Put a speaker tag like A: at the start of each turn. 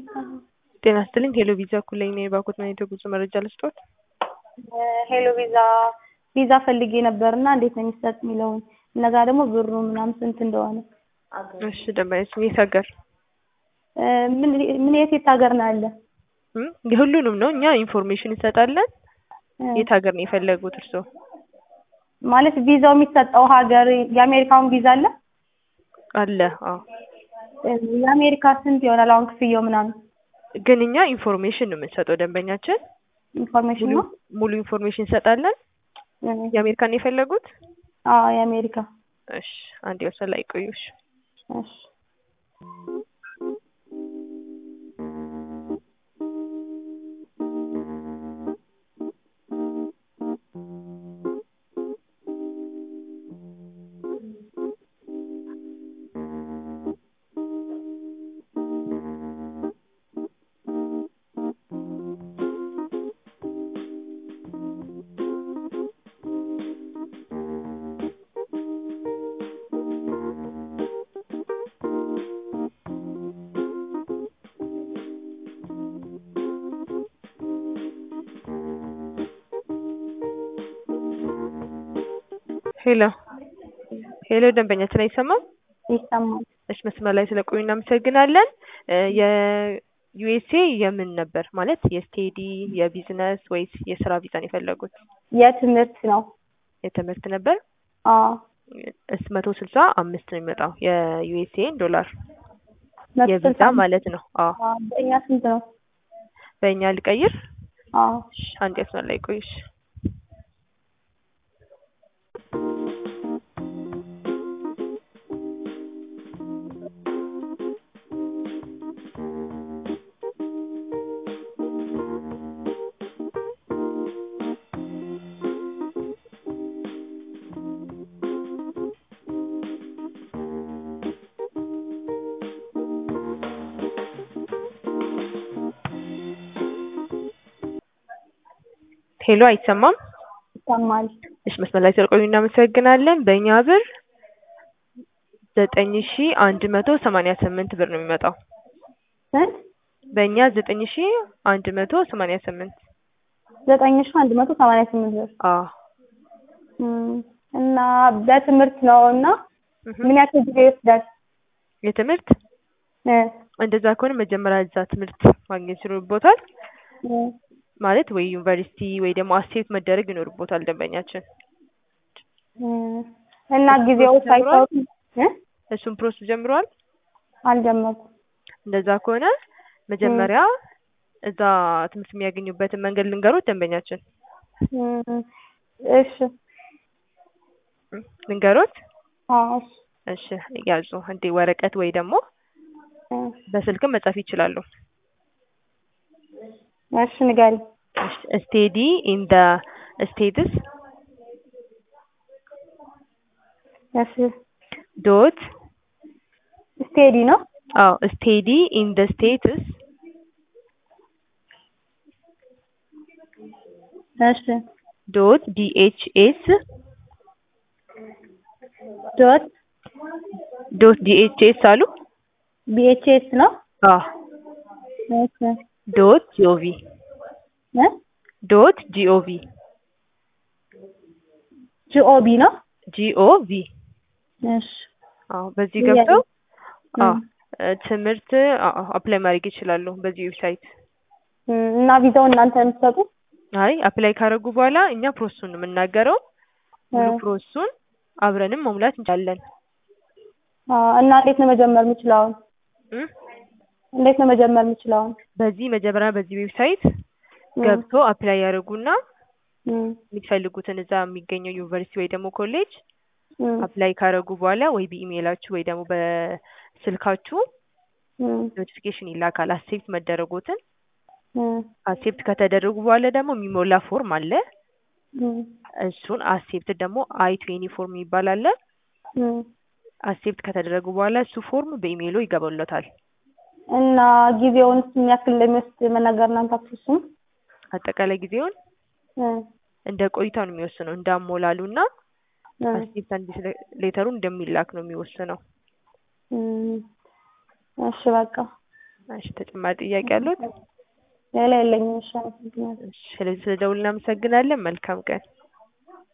A: ጤና ይስጥልኝ ሄሎ ቪዛ እኩለኝ ነኝ የባኮት መኔ የጉዞ መረጃ ልስጦት?
B: ሄሎ ቪዛ ቪዛ ፈልጌ ነበርና እንዴት ነው የሚሰጥ የሚለውን እነዛ ደግሞ ብሩ ምናምን ስንት እንደሆነ
A: እሺ ደንበኛች የት ሀገር
B: ምን ምን የት የት ሀገር ነው ያለ?
A: እም የሁሉንም ነው እኛ ኢንፎርሜሽን እንሰጣለን። የት ሀገር ነው የፈለጉት እርስዎ?
B: ማለት ቪዛው የሚሰጠው ሀገር የአሜሪካውን ቪዛ አለ?
A: አለ አዎ።
B: የአሜሪካ ስንት ይሆናል አሁን ክፍያው ምናምን?
A: ግን እኛ ኢንፎርሜሽን ነው የምንሰጠው ደንበኛችን
B: ኢንፎርሜሽን ነው?
A: ሙሉ ኢንፎርሜሽን እንሰጣለን። የአሜሪካን ነው የፈለጉት?
B: አዎ የአሜሪካ።
A: እሺ አንድ ወሰን ላይ ቆዩ። እሺ
B: እሺ
A: ሄሎ ሄሎ ደንበኛችን አይሰማም?
B: ይሰማል።
A: እሺ መስመር ላይ ስለቆዩ እናመሰግናለን። የዩኤስኤ የምን ነበር ማለት የስቴዲ የቢዝነስ ወይስ የስራ ቪዛን የፈለጉት?
B: የትምህርት ነው።
A: የትምህርት ነበር።
B: አዎ
A: እስ መቶ ስልሳ አምስት ነው የሚመጣው የዩኤስኤ ዶላር
B: መቶ
A: የቪዛ
B: ስልሳ
A: ማለት ነው። አዎ
B: አዎ በእኛ ስንት ነው?
A: በእኛ ልቀይር?
B: አዎ
A: እሺ አንድ መስመር ላይ ቆዩ። እሺ ሄሎ አይሰማም?
B: ይሰማል።
A: እሺ መስመር ላይ ስለቆዩ እናመሰግናለን። በእኛ ብር ዘጠኝ ሺ አንድ መቶ ሰማንያ ስምንት ብር ነው የሚመጣው።
B: ስንት?
A: በእኛ ዘጠኝ ሺ አንድ መቶ ሰማንያ ስምንት
B: ዘጠኝ ሺህ አንድ መቶ ሰማንያ ስምንት ብር
A: አዎ
B: እም፣ እና በትምህርት ነው እና
A: እህ።
B: ምን ያክል ጊዜ ይወስዳል?
A: የትምህርት
B: እ
A: እንደዛ ከሆነ መጀመሪያ እዛ ትምህርት ማግኘት ይኖርቦታል።
B: እ
A: ማለት ወይ ዩኒቨርሲቲ ወይ ደግሞ አሴት መደረግ ይኖርቦታል ደንበኛችን።
B: እ እና ጊዜው
A: ጀምሯል?
B: ሳይታወቅ እ
A: እሱን ፕሮሰስ ጀምረዋል።
B: አልጀመርኩም።
A: እንደዛ ከሆነ መጀመሪያ እዛ ትምህርት የሚያገኙበትን መንገድ ልንገሩት ደንበኛችን።
B: እ እሺ
A: እም፣ ልንገሩት?
B: አዎ እሺ
A: እሺ ያዙ። እንዴ ወረቀት ወይ ደግሞ
B: እ
A: በስልክም መጻፍ ይችላሉ።
B: እሺ ንገሪኝ።
A: ስቴዲ ኢን ደ ስቴትስ
B: እሺ
A: ዶት
B: ስቴዲ ነው?
A: አዎ ስቴዲ ኢን ደ ስቴትስ
B: እሺ
A: ዶት ዲኤችኤስ
B: ዶት
A: ዶት ዲኤችኤስ አሉ።
B: ቢኤችኤስ ነው?
A: አዎ
B: እሺ
A: ዶት ጂኦቪ
B: እ
A: ዶት ጂኦቪ
B: ጂኦቢ ነው?
A: ጂኦቪ
B: እሺ
A: አዎ በዚህ ገብተው
B: እ
A: አዎ እ ትምህርት አፕላይ ማድረግ ይችላሉ በዚህ ዌብሳይት።
B: እ እና ቪዛውን እናንተ ነው የምትሰጡት?
A: አይ አፕላይ ካደረጉ በኋላ እኛ ፕሮሰሱን ነው የምናገረው። ሙሉ
B: እ
A: ፕሮሰሱን አብረንም መሙላት እንችላለን።
B: አዎ እና እንዴት ነው መጀመር የምችለው አሁን?
A: እ
B: እንዴት ነው መጀመር የምችለው አሁን?
A: በዚህ መጀመሪያ በዚህ ዌብሳይት
B: እ
A: ገብቶ አፕላይ ያደርጉና
B: እ
A: የሚፈልጉትን እዛ የሚገኘው ዩኒቨርሲቲ ወይ ደግሞ ኮሌጅ
B: እ
A: አፕላይ ካደረጉ በኋላ ወይ በኢሜይላችሁ ወይ ደግሞ በስልካችሁ
B: እ
A: ኖቲፊኬሽን ይላካል አክሴፕት መደረጎትን።
B: እ
A: አክሴፕት ከተደረጉ በኋላ ደግሞ የሚሞላ ፎርም አለ።
B: እ
A: እሱን አክሴፕት ደግሞ አይ ትዌኒ ፎርም ይባል አለ።
B: እ
A: አክሴፕት ከተደረጉ በኋላ እሱ ፎርም በኢሜይሎ ይገባሎታል።
B: እና ጊዜውን ምን ያክል እንደሚወስድ መናገር እናንተ አትችሉም?
A: አጠቃላይ ጊዜውን
B: እ
A: እንደ ቆይታው ነው የሚወስነው እንዳሞላሉና
B: እ
A: አክሴፕታንስ ሌተሩ እንደሚላክ ነው የሚወስነው።
B: እ እሺ በቃ
A: እሺ ተጨማሪ ጥያቄ አሉት?
B: ሌላ የለኝም። እሺ አመሰግናለሁ።
A: እሺ ስለዚህ ስለደውል እናመሰግናለን። መልካም ቀን